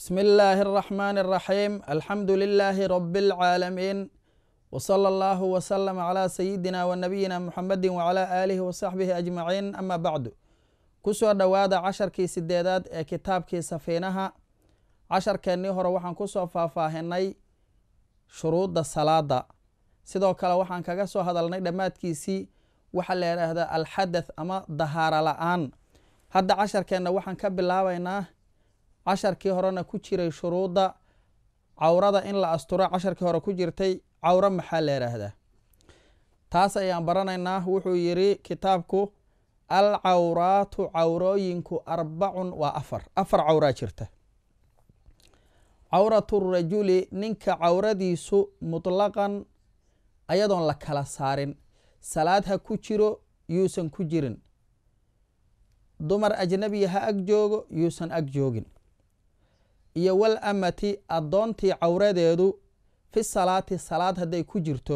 بسم الله الرحمن الرحيم الحمد لله رب العالمين وصلى الله وسلم على سيدنا ونبينا محمد وعلى آله وصحبه أجمعين أما بعد kusoo dhowaada casharkii sideedaad ee kitaabkii safiinaha casharkeennii hore waxaan kusoo faahfaahinay shuruudda salaada sidoo kale waxaan kaga soo hadalnay dhammaadkiisii waxaa la yidhaahdaa alxadath ama dahaara la-aan hadda casharkeenna waxaan ka bilaabaynaa casharkii horena ku jiray shuruudda cawrada in la asturo casharkii hore ku jirtay cawro maxaa la yidhaahdaa taas ayaan baranaynaa wuxuu yidhi kitaabku alcawraatu cawrooyinku arbacun waa afar afar cawraa jirta cawratu rajuli ninka cawradiisu mutlaqan ayadoon la kala saarin salaad ha ku jiro yuusan ku jirin dumar ajnabiya ha ag joogo yuusan ag joogin iyo wal amati addoontii cawradeedu fi salaati salaad hadday ku jirto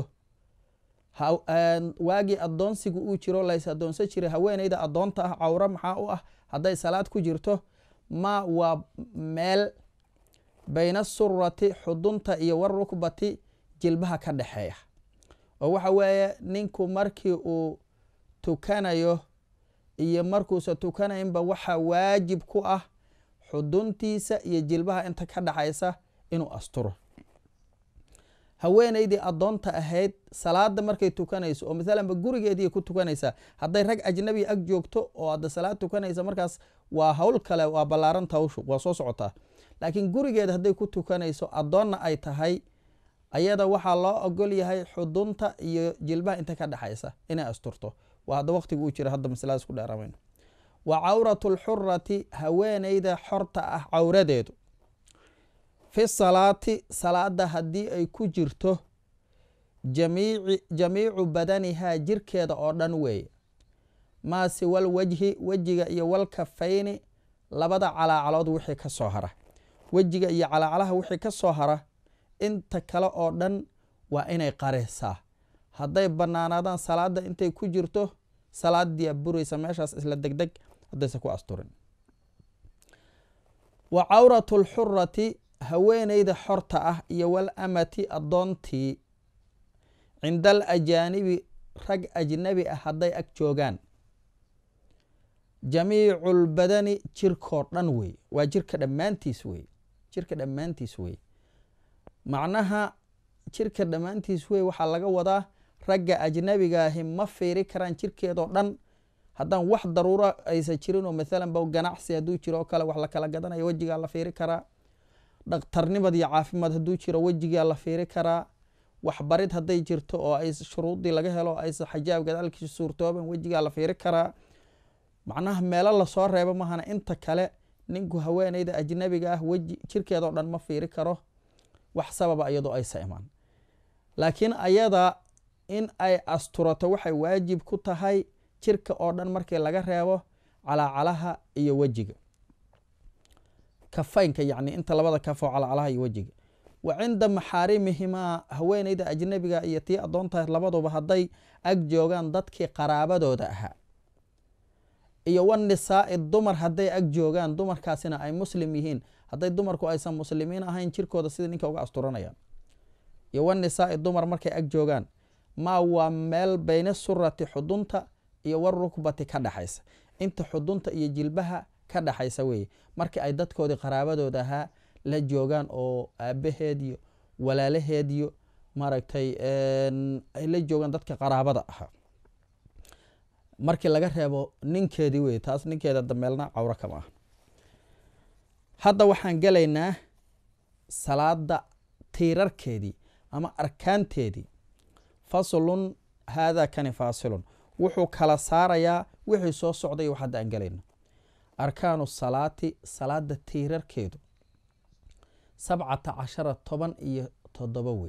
waagii addoonsigu uu jiro lays addoonsan jiray haweeneyda addoonta ah cawro maxaa u ah hadday salaad ku jirto ma waa meel bayna surati xudunta iyo warukbati jilbaha ka dhexeeya oo waxa weeye ninku markii uu tukanayo iyo markuusan tukanaynba waxaa waajib ku ah xuduntiisa iyo jilbaha inta ka dhexaysa inuu asturo haweeneydii addoonta ahayd salaada markay tukanayso oo maalanba gurigeedii ku tukanaysaa hadday rag ajnabi ag joogto oo hadda salaad tukanaysa markaas waa hawl kale waa ballaaranta hawshu waa soo socotaa laakiin gurigeeda hadday ku tukanayso addoonna ay tahay ayada waxaa loo ogol yahay xudunta iyo jilbaha inta ka dhexaysa inay asturto waa hadda waqtiga uu jira hadda masaladaas ku dheeramayno wa cawratu lxurati haweeneyda xorta ah cawradeedu fi salaati salaada haddii ay ku jirto jamiicu badanihaa jirkeeda oo dhan weeye maase wal wajhi wejiga iyo wal kafayni labada calaacalood wixii ka soo hara wejiga iyo calaacalaha wixii ka soo hara inta kale oo dhan waa inay qareysaa hadday bannaanaadaan salaada intay ku jirto salaadii buraysa meeshaas isla degdeg haddaysa ku asturin wa cawratu lxurati haweeneyda xorta ah iyo wal amati addoontii cinda al ajaanibi rag ajnabi ah hadday ag joogaan jamiicu lbadani jirkoo dhan wey waa jirka dhammaantiis wey jirka dhammaantiis wey macnaha jirka dhammaantiis wey waxaa laga wadaa ragga ajnabigaahi ma fiiri karaan jirkeedoo dhan haddaan wax daruuro aysa jirinoo maalan ba ganacsi hadduu jiro oo kale wax la kala gadanayo wejigaa la fiiri karaa dhakhtarnimad iyo caafimaad hadduu jiro wejigaa la fiiri karaa waxbarid hadday jirto oo ay shuruudii laga helo aysa xajaab gadaalkiisa suurtooban wejigaa la fiiri karaa macnaha meelo lasoo reebo mahana inta kale ninku haweeneyda ajnabiga ah weji jirkeedao dhan ma fiiri karo wax sababa iyadoo aysa imaan laakiin ayada in ay asturato waxay waajib ku tahay jirka oo dhan markii laga reebo calaacalaha iyo wejiga kafaynka yacni inta labada kafoo calacalaha iyo wejiga wa cinda maxaarimihimaa haweeneyda ajnabiga iyo tii addoontahay labaduba hadday ag joogaan dadkii qaraabadooda ahaa iyo wanisaa'i dumar hadday ag joogaan dumarkaasina ay muslim yihiin hadday dumarku aysan muslimiin ahayn jirkooda sidai ninka uga asturanayaan iyo wanisaa'i dumar markay ag joogaan maa waa meel bayna surati xudunta iyo warukbati ka dhexaysa inta xudunta iyo jilbaha ka dhexaysa weeye markii ay dadkoodii qaraabadooda ahaa la joogaan oo aabaheed iyo walaalaheed iyo maaragtay ay la joogaan dadka qaraabada ahaa markii laga reebo ninkeedii weye taas ninkeeda dameelna cawro kama aha hadda waxaan gelaynaa salaada tiirarkeedii ama arkaanteedii faslun haadaa kani faasilun wuxuu kala saarayaa wixii soo socday wax hadda aan gelayno arkaanu salaati salaada tiirarkeedu sabcata cashara toban iyo toddoba wey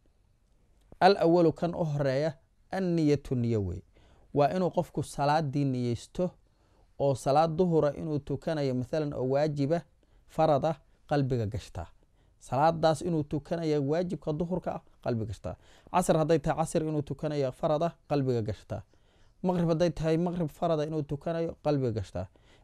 al awalu kan u horeeya anniyatu niyo wey waa inuu qofku salaadii niyeysto oo salaad duhura inuu tukanayo maalan oo waajiba farad ah qalbiga gashtaa salaadaas inuu tukanayo waajibka duhurka ah qalbiga gashtaa casr hadday tahay casr inuu tukanayo farad ah qalbiga gashtaa maqrib hadday tahay maqrib farada inuu tukanayo qalbiga gashtaa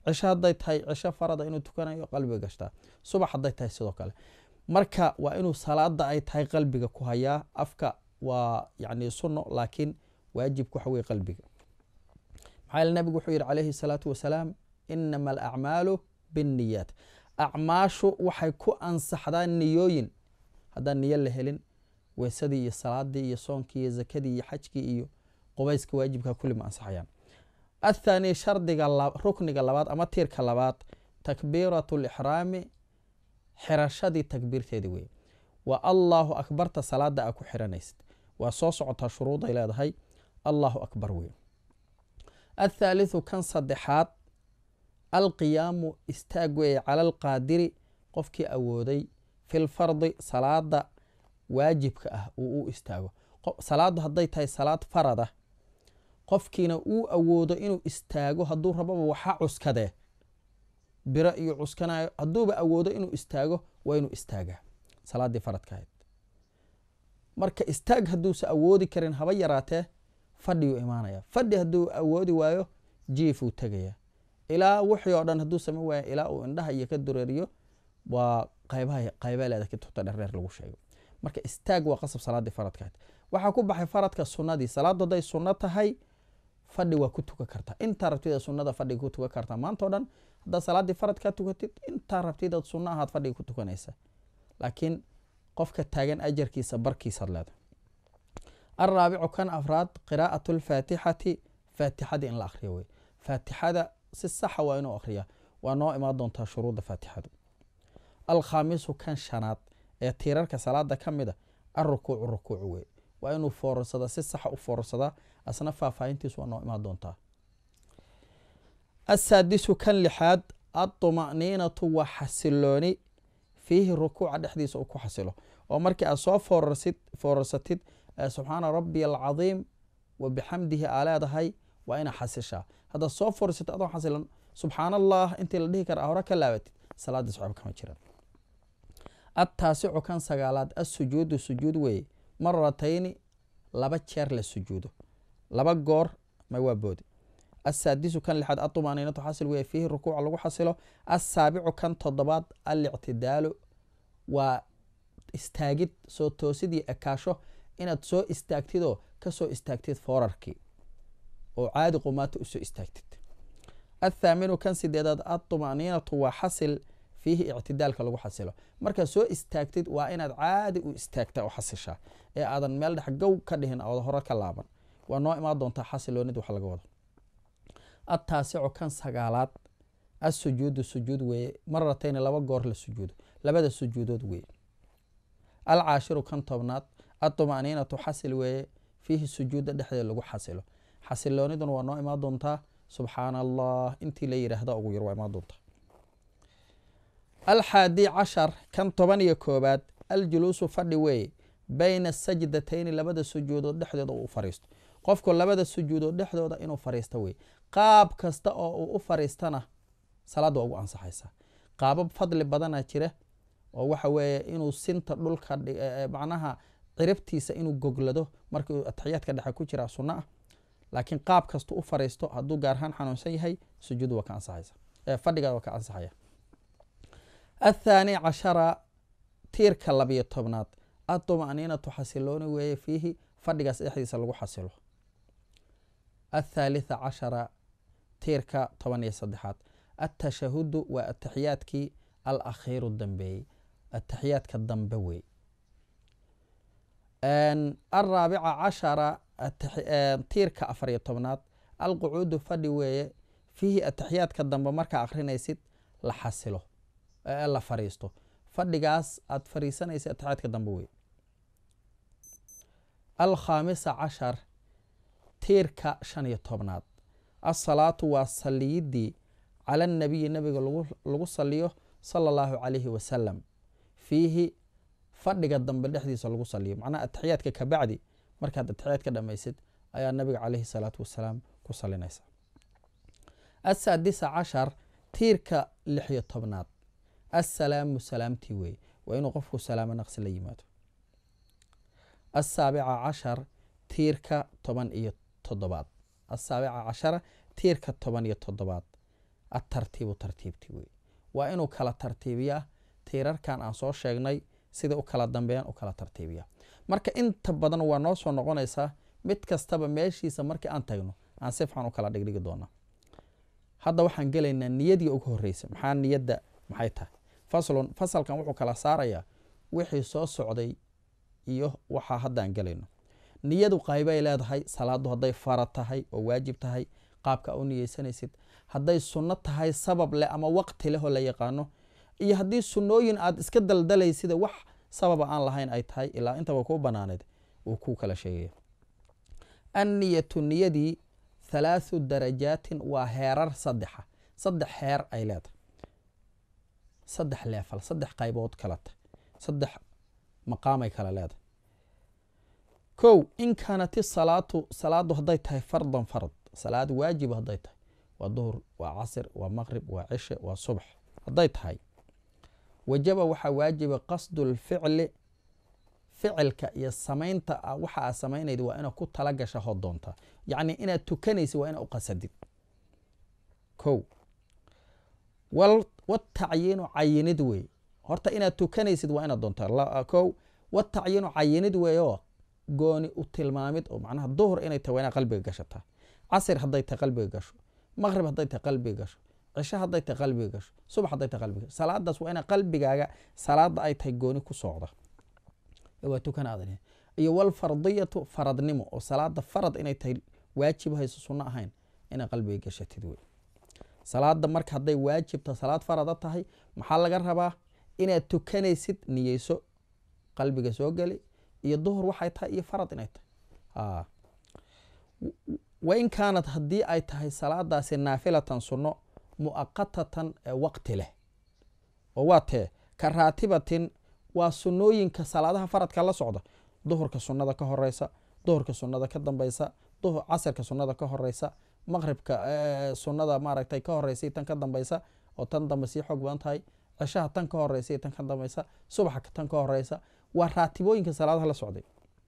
cisho hadday tahay cisho farada inuu tukanayo qalbiga gashtaa subax hadday tahay sidoo kale marka waa inuu salaada ay tahay qalbiga ku hayaa afka waa yani sunno laakiin waajibka waxa weye qalbiga maxaa yeele nabigu wuxuu yidhi calayhi salaatu wasalaam inama alacmaalu binniyaat acmaashu waxay ku ansaxdaa niyooyin haddaan niyo la helin weysadii iyo salaadii iyo soonkii iyo zakadii iyo xajkii iyo qubayska waajibka kulli ma ansaxayaan athaani shardiga rukniga labaad ama tiirka labaad takbiiratu lixraami xirashadii takbiirteedii wey waa allahu akbarta salaada a ku xiranaysid waa soo socotaa shuruuday leedahay allahu akbar wey athaalithu kan saddexaad alqiyaamu istaag weeye cala alqaadiri qofkii awooday filfardi salaada waajibka ah uu u istaago salaaddu hadday tahay salaad farada qofkiina uu awoodo inuu istaago hadduu rababa waxa cuskadee biro iyo cuskanayo hadduuba awoodo inuu istaago waa inuu istaagaa salaaddii faradka ahayd marka istaag hadduusa awoodi karin haba yaraatee fadhiyuu imaanaya fadhi hadduu awoodi waayo jiifuu tegaya ilaa wixii oo dhan hadduu samayn waayo ilaa uu indhaha iyo ka dureeriyo waa qaybaha qaybeeleeda kitubta dhereer lagu sheego marka istaag waa qasab salaaddii faradka ahayd waxaa ku baxay faradka sunnadii salaaddu hadday sunno tahay fadhi waa ku tukan kartaa intaa rabtida sunnada fadhiga ku tukan kartaa maanta o dhan haddaad salaaddii faradkaa tukatid intaa rabtidaad sunno ahaad fadhiga ku tukanaysa laakiin qofka taagan ajarkiisa barkiisaad leedahay alraabicu kan afraad qiraa'atu lfaatixati faatixadii in la akhriyo wey faatixada si saxa waa inuu akhriyaa waa noo imaan doontaa shuruudda faatixadu alkhaamisu kan shanaad ee tiirarka salaada ka mid a alrukuucu rukuucu wey waa inuu foorarsadaa si saxa u foorarsadaa asna faahfaahintiisu waa noo imaan doontaa asaadisu kan lixaad aطuma'niinatu waa xasilooni fiihi rukuuca dhexdiisa uu ku xasilo oo markii aad soo foorarsid foorarsatid subxaana rabbiy alcadiim wa bixamdihi aa leedahay waa inaa xasishaa haddaad soo foorarsatid adoo xasilan subxaan allah intii la dhihi kara a hore ka laabatid salaadii socab kama jiraan attaasicu kan sagaalaad assujuudu sujuud weeye maratayni laba jeer la sujuudo laba goor ma waa boodi asaadisu kan lixaad aطumaaniinatu xasil weye fiihi rukuuca lagu xasilo assaabicu kan toddobaad alictidaalu waa istaagid soo toosidii ekaasho inaad soo istaagtidoo kasoo istaagtid foorarkii oo caadi qumaata usoo istaagtid athaaminu kan sideedaad aطuma'niinatu waa xasil fiihi ictidaalka lagu xasilo markaad soo istaagtid waa inaad caadi u istaagta oo xasishaa ee aadan meel dhex gow ka dhihin ood hore ka laaban waa noo imaan doontaa xasiloonid wax laga wado attaasicu kan sagaalaad assujuudu sujuud weeye maratayni laba goor la sujuudo labada sujuudood weeye alcaashiru kan tobnaad aطuma'niinatu xasil weeye fiihi sujuuda dhexdeed lagu xasilo xasilooniduna waa noo imaan doontaa subxaana allah intii la yidhaahda ugu yar waa imaan doontaa alxaadi cashar kan toban iyo koobaad aljuluusu fadhi weeye bayna sajdatayni labada sujuudood dhexdooda uu u fariisto qofku labada sujuudood dhexdooda inuu fariisto weye qaab kasta oo uu u fariistana salaadda waa ugu ansaxaysaa qaabab fadli badana jira oo waxa weeye inuu sinta dhulka macnaha ciribtiisa inuu goglado markuu atixiyaadka dhexe ku jira sunno ah laakiin qaab kasta u fariisto hadduu gaarahaan xanuunsan yahay sujuud waa ka ansaxaysa fadhiga waa ka ansaxaya athaani cashara tiirka labiyo tobnaad aطuma'niinatu xasilooni weeye fiihi fadhigaas dhexdiisa lagu xasilo athaalitha cashara tiirka toban iyo saddexaad atashahudu waa ataxiyaadkii alakhiiru dambeeyey ataxiyaadka dambe wey alraabica cashara tiirka afar iyo tobnaad alqucuudu fadhi weeye fiihi ataxiyaadka dambe markaa akrinaysid la xasilo la fariisto fadhigaas aad fariisanaysa ataxiyaadka dambe wey alkhaamisa cashar tiirka shan iyo tobnaad asalaatu waa saliyidii cala anabiyi nabiga lagu saliyo sala allahu calayhi wasalam fiihi fadhiga dambe dhexdiisa lagu saliyo macnaha ataxiyaadka kabacdi markaad ataxiyaadka dhamaysid ayaa nabiga caleyhi salaatu wasalaam ku salinaysa asaadisa cashar tiirka lix iyo tobnaad assalaamu salaamtii weeye waa inuu qofku salaamo naqsi la yimaado asaabica cashar tiirka toban iyo toddobaad asaabica cashara tiirka toban iyo toddobaad atartiibu tartiibti wey waa inuu kala tartiibiyaa tiirarkan aan soo sheegnay sida u kala dambeeyaan u kala tartiibiya marka inta badan waa noo soo noqonaysaa mid kastaba meeshiisa markii aan tagno aan si fican u kala dhigdhigi doonaa hadda waxaan gelaynaa niyadii ugu horreysa maxaa niyadda maxay tahay faslun fasalkan wuxuu kala saarayaa wixii soo socday iyo waxaa haddaan gelayno niyadu qaybay leedahay salaadu hadday fara tahay oo waajib tahay qaabka u niyeysanaysid hadday sunno tahay sabab leh ama waqti leh oo la yaqaano iyo haddii sunnooyin aad iska daldalaysida wax sababa aan lahayn ay tahay ilaa intaba kuu banaaneed uu ku kala sheegaya anniyatu niyadii thalaathu darajaatin waa heerar saddexa saddex heer ay leedahay saddex leefal saddex qaybood kala tahay saddex maqaamay kala leedahay kow in kaanat isalaatu salaadu hadday tahay fardan farad salaad waajib hadday tahay waa duhur waa casir waa maqrib waa cishe waa subax hadday tahay wajaba waxaa waajiba qasdu lficli ficilka iyo samaynta waxa aad samaynayda waa inaad ku tala gasha hod doontaa yacni inaad tukanaysid waa inaad u qasadid kow watacyiinu cayinid wey horta inaad tukanaysid waa inaad doontaa kow watacyiinu cayinid weeyoo gooni u tilmaamid oo macnaha duhur inay tahay waa inaad qalbiga gashataa casir hadday tahay qalbiga gasho maqrib hadday tahay qalbiga gasho cisho hadday tahay qalbiga gasho subax hadday tahay qalbiga gasho salaadaas waa ina qalbigaaga salaada ay tahay gooni ku socda waa tukanaad iyo walfardiyatu faradnimo oo salaada farad inay tahay waajib hayso sunno ahayn inaa qalbiga gashatid wey salaada marka hadday waajibta salaad farada tahay maxaa laga rabaa inaad tukanaysid niyeyso qalbiga soo geli iyo duhur waxay tahay iyo farad inay tahay wain kaanad haddii ay tahay salaadaasi naafilatan sunno mu'aqatatan ee waqti leh oo waa tee ka raatibatin waa sunnooyinka salaadaha faradka la socda duhurka sunnada ka horeysa duhurka sunnada ka dambeysa casirka sunnada ka horeysa maqribka sunnada maaragtay ka horeysay tan ka dambeysa oo tan dambe sii xoog badan tahay cishaha tan ka horeysay tan ka dambeysa subaxa tan ka horeysa waa raatibooyinka salaadaha la socday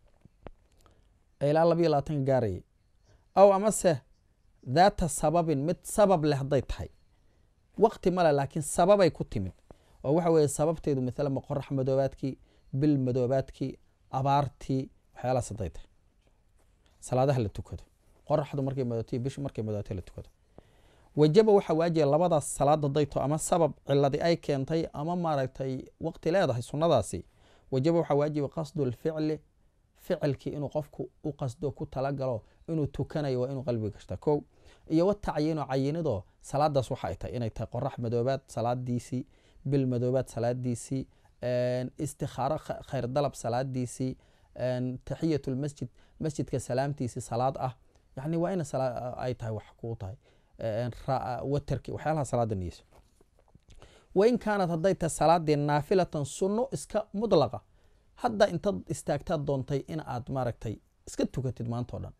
ilaa labayo labaatanka gaarayay aw amase daata sababin mid sabab leh hadday tahay waqti male laakiin sababay ku timid oo waxa weeye sababteedu maalan qorax madoobaadkii bil madoobaadkii abaartii waxyaalahaas hadday tahay salaadaha la tukado qoraxdu markay madootiy bishu markay madootay la tukado wajaba waxaa waajiba labadaas salaad hadday to ama sabab ciladi ay keentay ama maaragtay waqti leedahay sunnadaasi wajaba waxaa waajiba qasdu lficli ficilkii inuu qofku u qasdo ku talagalo inuu tukanayo waa inuu qalbiga gashta kow iyo watacyiinu cayinidoo salaadaas waxa ay tahay inay tahay qorax madoobaad salaadiisii bil madoobaad salaadiisii istikhaaro khayr dalab salaadiisii taxiyat lmasjid masjidka salaamtiisii salaad ah yani waa ina ay tahay wax kuu tahay waterki waxyaalaha salaada niyeyso wain kaanad hadday tahay salaadii naafilatan sunno iska mudlaqa hadda intaad istaagtaad doontay in aad maaragtay iska tukatid maanta o dhan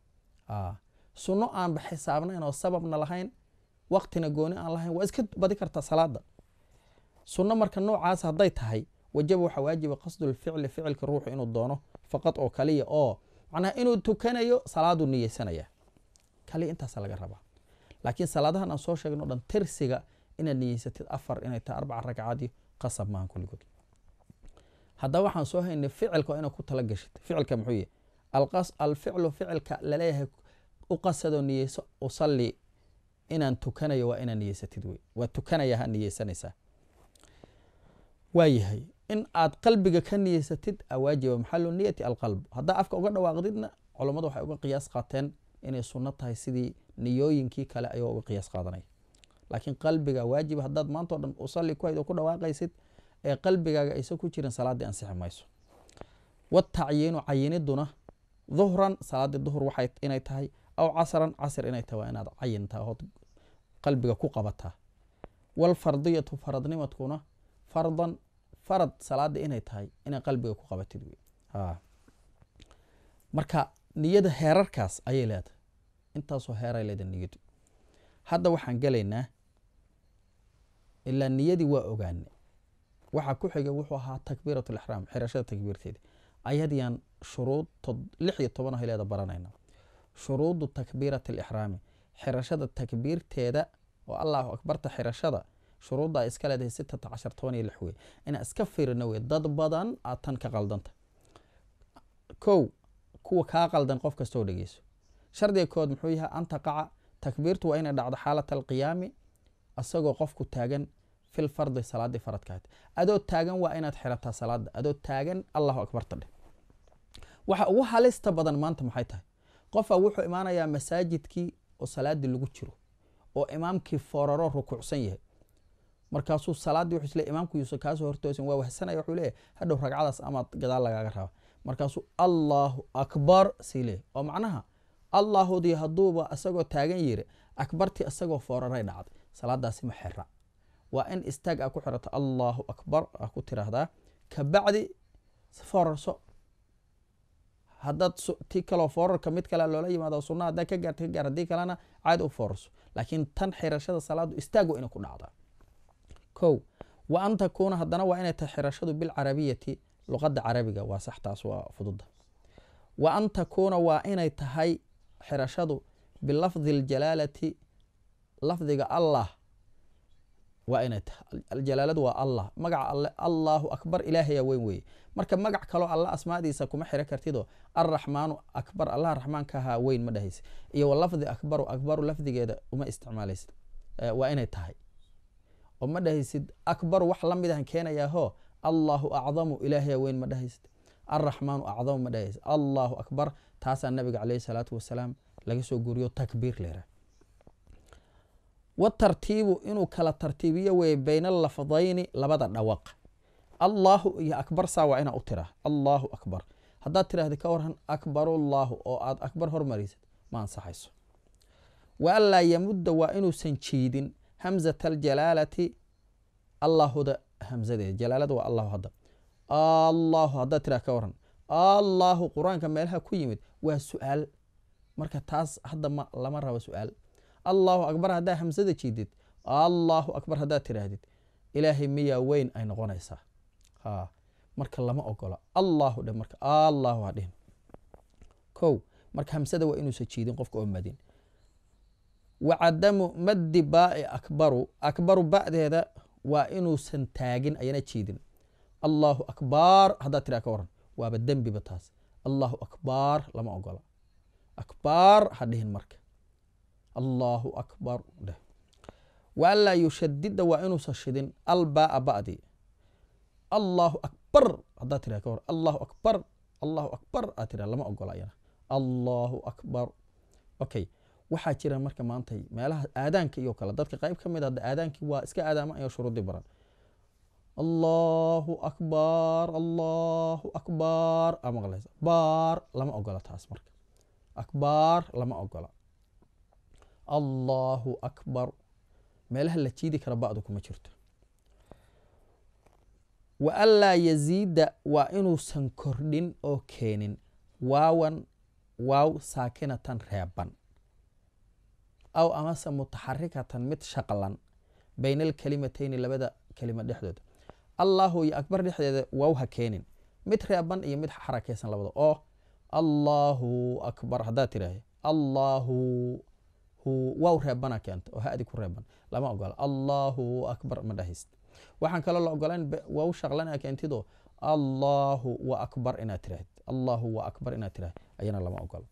sunno aanba xisaabnayn oo sababna lahayn waqtina gooni aan lahayn waa iska badi kartaa salaada sunno marka noocaas hadday tahay wajaba waxaa waajiba qasdulficli ficilka ruuxu inuu doono faqad oo kaliya oo macnaha inuu tukanayo salaaduu niyeysanaya kaliya intaasa laga rabaa laakiin salaadahan aan soo sheegno dhan tirsiga inaad niyeysatid afar inay tahay arbaca ragcaadii qasab maahan kulligood haddaba waxaan soo haynay ficilka waa inaad ku tala gashid ficilka muxuu yahy alficlu ficilka laleeyahay u qasadoo niyeyso usalli inaan tukanayo waa inaad niyeysatid wey waa tukanaya ha niyeysanaysaa waayahay in aad qalbiga ka niyeysatid awaajiba maxalu niyati alqalb haddaa afka uga dhawaaqdidna culummadu waxay uga qiyaas qaateen inay sunno tahay sidii niyooyinkii kale ayagoo uga qiyaas qaadanaya laakiin qalbiga waajiba haddaad maanta o dhan usalli ku hayd oo ku dhawaaqaysid ee qalbigaaga aysan ku jirin salaaddii ansixi mayso watacyiinu cayiniduna duhran salaaddii duhur waxay inay tahay aw casran casr inay tahay waa inaad cayintaa ood qalbiga ku qabataa walfardiyatu faradnimadkuna fardan farad salaada inay tahay inay qalbiga ku qabatid wey marka niyada heerarkaas ayay leedahay intaasoo heeray leedahay niyadu hadda waxaan gelaynaa ilaa niyadii waa ogaane waxaa ku xigay wuxuu ahaa takbiirat lixraam xirashada takbiirteeda ayadiyaan shuruud lix iyo toban ah leeda baranayna shuruudu takbiirati alixraami xirashada takbiirteeda oo allahu akbarta xirashada shuruudda ay iska leedahay sitata cashar toban iyo lix wey inaa iska fiirino wey dad badan aad tan ka qaldanta kow kuwa kaa qaldan qof kastoo dhegeyso shardiga kood muxuu yahay an taqaca takbiirtu waa inay dhacdo xaalat alqiyaami asagoo qofku taagan fil fardi salaadii faradkaad adoo taagan waa inaad xirataa salaada adoo taagan allahu akbarta dheh waxa ugu halista badan maanta maxay tahay qofa wuxuu imaanayaa masaajidkii oo salaadii lagu jiro oo imaamkii fooraro rukuucsan yahay markaasuu salaadii wuxuu isle imaamku yuusan kaasoo hortoosin waa wahsanaya wuxuu leeyahy hadhow ragcadaas amaad gadaal lagaaga raba markaasuu allahu akbar sii leeyahy oo macnaha allaahudii hadduuba isagoo taagan yiri akbartii isagoo fooraray dhacday salaadaasi ma xira waa in istaag aa ku xirato allahu akbar aa ku tiraahdaa kabacdi foorarso haddaad ti kaloo foorarka mid kale loola yimaado sunna haddaa ka gaarta ka gaar haddii kalena caadi u foorarso laakiin tan xirashada salaadu istaago inay ku dhacdaa kow wa an takuuna haddana waa inay tahay xirashadu bilcarabiyati luqadda carabiga waa sax taas waa fududa wa an takuuna waa inay tahay xirashadu bilafdi aljalaalati lafdiga allah waa inay tahay aljalaaladu waa allah magaca alle allahu akbar ilaahaya weyn weeye marka magac kaloo alla asmaadiisa kuma xiro kartidoo alraxmaanu akbar allah raxmaankahaa weyn ma dhahaysid iyo walafdi akbaru akbaru lafdigeeda uma isticmaalaysid waa inay tahay oo ma dhahaysid akbaru wax la mid ahan keenayaaho allahu acdamu ilaahaya weyn ma dhahaysid alraxmaanu acdamu ma dhahaysid allahu akbar taasaa nabiga caleyhi salaatu wasalaam laga soo guriyo takbiir leera watartiibu inuu kala tartiibiyo weye bayna alafdayni labada dhawaq allahu iyo akbar saa waa inaa u tiraa allahu akbar haddaad tiraahda ka waran akbarullahu oo aad akbar hormarisid ma ansaxayso wa anlaa yamudda waa inuusan jiidin hamzata aljalaalati allahuda hamzadeeda jalaalada waa allahu hadda allahu haddaad tiraa ka waran allahu qur-aanka meelaha ku yimid waa su-aal marka taas hadda ma lama rabo su-aal allahu akbar haddaa hamsada jiidid allahu akbar haddaad tiraahdid ilaahay miyaa weyn ay noqonaysaa ha marka lama ogola allahu dhe marka allahu ha dhihin kow marka hamsada waa inuusan jiidin qofka oo madin wa cadamu maddi baai akbaru akbaru ba'deeda waa inuusan taagin ayana jiidin allahu akbar haddaad tiraa ka waran waaba dembiba taas allahu akbar lama ogola akbar ha dhihin marka allahu akbar dheh wa anlaa yushadida waa inuusan shidin albaa ba'di allahu akbar haddaad tiraa ka waran allahu akbar allahu akbar aad tiraa lama ogola ayana allahu akbar okay waxaa jira marka maanta meelaha aadaanka iyo kale dadka qayb ka mid hadda aadaankii waa iska aadaama ayo shuruudii baran allahu akbar allahu akbar aa maqlaysa baar lama ogola taas marka akbaar lama ogola allahu akbar meelaha la jiidi kara ba'du kuma jirto wa anlaa yaziida waa inuusan kordhin oo keenin waawan waaw saakinatan reeban aw amase mutaxarikatan mid shaqlan bayna alkalimateyni labada kelima dhexdooda allahu iyo akbar dhexdeeda waaw ha keenin mid reeban iyo mid xarakeysan labada oo allahu akbar haddaad tiraahda allahu hu waaw reebana keenta oo ha-di ku reeban lama ogola allahu akbar ma dhahayst waxaan kaloo la ogolayn waaw shaqlan a keentido allahu wa akbar inaad tiraahd allahu wa akbar inaad tiraahd ayana lama ogola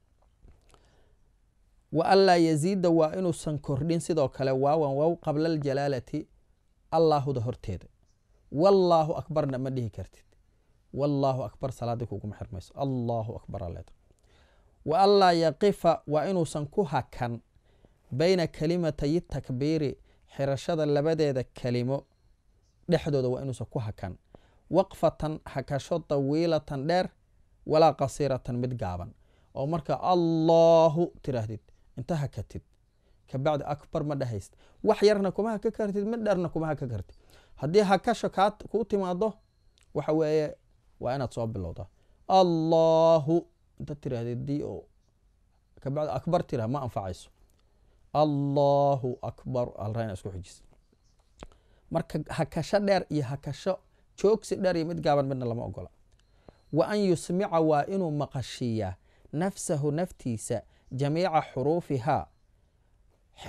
wa anlaa yaziida waa inuusan kordhin sidoo kale waawan waaw qabla aljalaalati allaahuda horteeda wallaahu akbarna ma dhihi kartid wallaahu akbar salaadii kuguma xirmayso allahu akbar aleed wa anlaa yaqifa waa inuusan ku hakan bayna kalimatay takbiiri xirashada labadeeda kelimo dhexdooda waa inuusan ku hakan waqfatan hakasho tawiilatan dheer walaa qasiiratan mid gaaban oo marka allahu tiraahdid inta hakatid kabacdi akbar ma dhahayst wax yarna kuma haka kartid mid dheerna kuma haka kartid haddii hakasho kaa kuu timaado waxa weeye waa inaad soo bilowdaa allahu inta tirahdid dii oo kabacdi akbar tirah ma anfacayso allahu akbar alraa isku xujis marka hakasho dheer iyo hakasho joogsi dheer iyo mid gaaban midna lama ogola wa an yusmica waa inuu maqashiiyaa nafsahu naftiisa jamiica xuruufihaa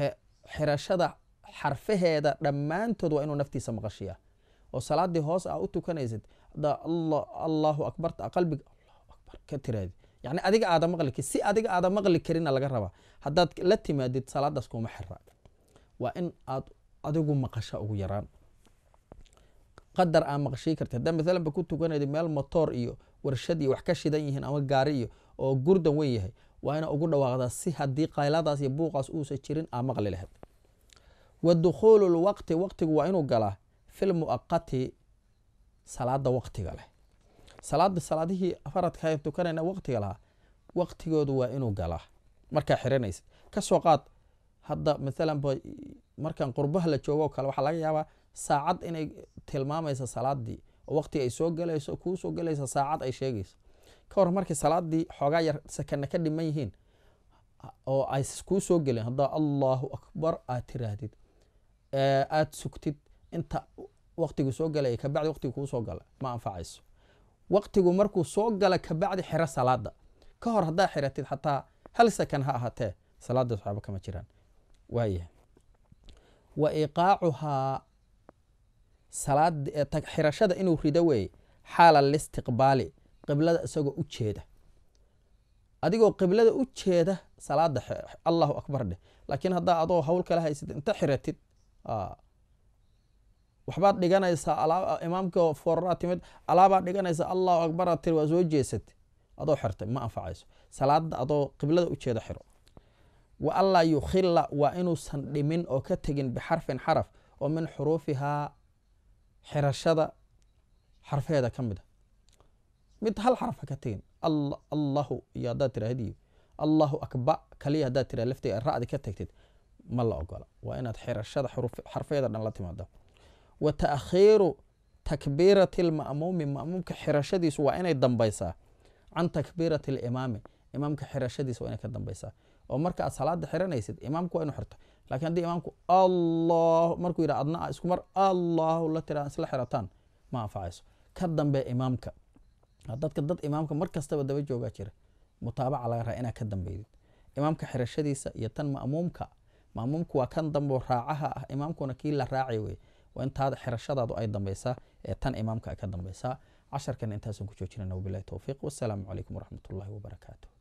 xirashada xarfaheeda dhammaantood waa inuu naftiisa maqashiya oo salaadii hoos aa u tukanaysid hadaa allahu akbarta qalbiga allahu akbar ka tiraadi yani adiga aada maqli si adiga aada maqli karina laga rabaa haddaad la timaadid salaadaas kuma xira waa in aad adigu maqasha ugu yaraan qadar aa maqshii karti haddaa maalan ba ku tukanayda meel motoor iyo warshad iyo wax ka shidan yihiin ama gaari iyo oo gurdan weyn yahay waa ina ugu dhawaaqdaa si haddii qayladaas iyo buuqaas uusa jirin aa maqli lahayd wa dukhuulu lwaqti waqtigu waa inuu galaa fil muaqati salaada waqtiga leh salaada salaadihii faradka tukanayna waqtiga lahaa waqtigoodu waa inuu galaa markaa xiranaysid kasoo qaad hadda maalan ba markan qurbaha la joogo o kale waxaa laga yaabaa saacad inay tilmaamaysa salaadii oo waqtiga ay soo galayso kuu soo galaysa saacad ay sheegayso ka hor markii salaadii xoogaa yar sakana ka dhiman yihiin oo ay kuu soo gelin haddaa allahu akbar aad tiraahdid aad sugtid inta waqtigu soo galaya kabacdi waqtigu kuu soo gala ma anfacayso waqtigu markuu soo gala kabacdi xiro salaada ka hor haddaa xiratid xataa hal sakan ha ahaatee salaadaas waxba kama jiraan waaya wa iqaacuhaa xirashada inuu rido weeye xaala listiqbaali qiblada isagoo u jeeda adigoo qiblada u jeeda salaada allahu akbar dheh laakiin haddaa adoo hawl kala haysid inta xiratid waxbaad dhiganaysaa imaamka fooraraa timid alaabaad dhiganaysa allahu akbaraad tiri waa soo jeesatay adoo xirtay ma anfacayso salaada adoo qiblada u jeeda xiro wa anlaa yukhila waa inuusan dhimin oo ka tegin bixarfin xaraf oo min xuruufihaa xirashada xarfeeda ka mid a mid hal xaraf ha ka tegin allahu iyo haddaad tirahdiyo allahu akba kaliya haddaad tira lafteeda ra'di ka tagtid ma la ogola waa inaad xirashada xarfeeda dhan la timaada wa taakhiiru takbiirati lma'muumi ma'muumka xirashadiisu waa inay dambaysaa can takbiirati alimaami imaamka xirashadiisa waa inay ka dambaysaa oo marka aad salaada xiranaysid imaamku waa inu xirto lakin haddii imaamku allah markuu yidha adna isku mar allahu la tira isla xirataan ma anfacayso ka dambe imaamka dadka dad imaamka mar kastaba daba joogaa jira mutaabaca laga raa inaad ka dambeydid imaamka xirashadiisa iyo tan ma'muumka ma'muumku waa kan dambo raacaha ah imaamkuna kii la raacay wey waa intaada xirashadaadu ay dambaysaa ee tan imaamka ay ka dambaysaa casharkan intaasan ku joojinana wabilahi towfiiq wassalaamu calaykum waraxmat ullahi wabarakaatu